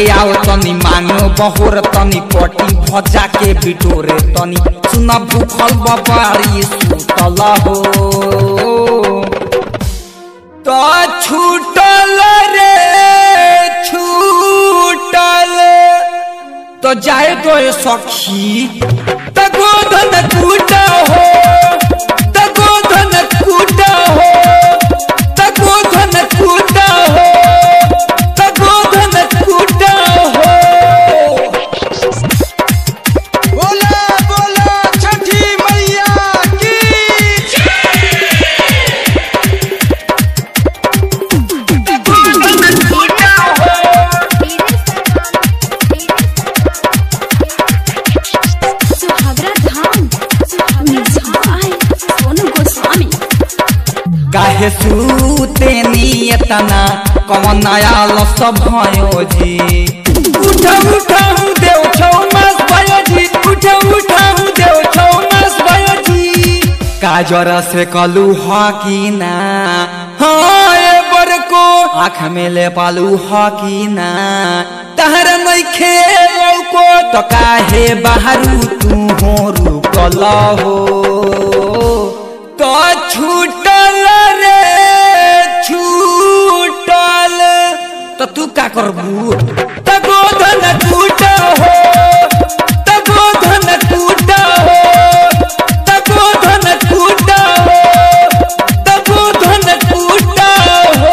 आओ तनी मांगो बहोर तनी पटी भजा के बिटोरे तनी सुना भूखल बबारी सुतल हो तो छूटल रे छूटल तो जाए तो ये सखी तो गोधन कूटा हो तो गोधन कूटा हो तो गोधन कूटा हो तो गोधन कूटा हो बोला बोला छठी मैया की सुहागरा धाम सुहागरा सोनू गोस्वामी काहे सूते नियतना कवन नया लस भयो जी उठ उठाऊ देव छौ मास भयो जी उठ उठाऊ देव छौ मास भयो जी काजर से कलू हकीना हाँ ए बरको आँख में ले पालू हकीना तहर नइखे लौको तो काहे बाहरू तू हो रुकल हो तो छूटल रे छूटल तो तू का करबू तो गोधन टूट हो तो गोधन टूट हो तो गोधन टूट हो तो गोधन टूट हो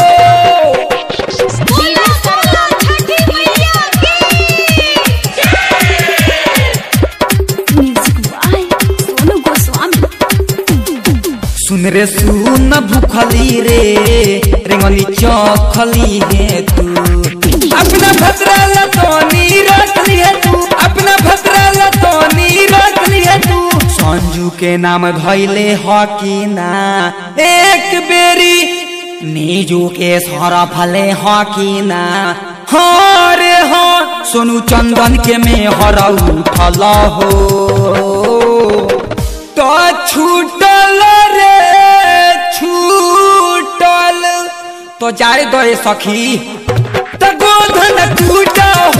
म्यूजिक बाय सोनू गोस्वामी सुन रे सुन भूखली रे रेंगली चौखली है तू अपना भद्रा लतोनी रख लिया तू अपना भद्रा लतोनी रख लिया तू संजू के नाम धैले हकीना एक बेरी नीजू के सर फले हकीना हाँ रे हाँ सोनू चंदन के में हर उठल हो तो छूटल रे छूटल तो जाए दो सखी तो गोधन टूट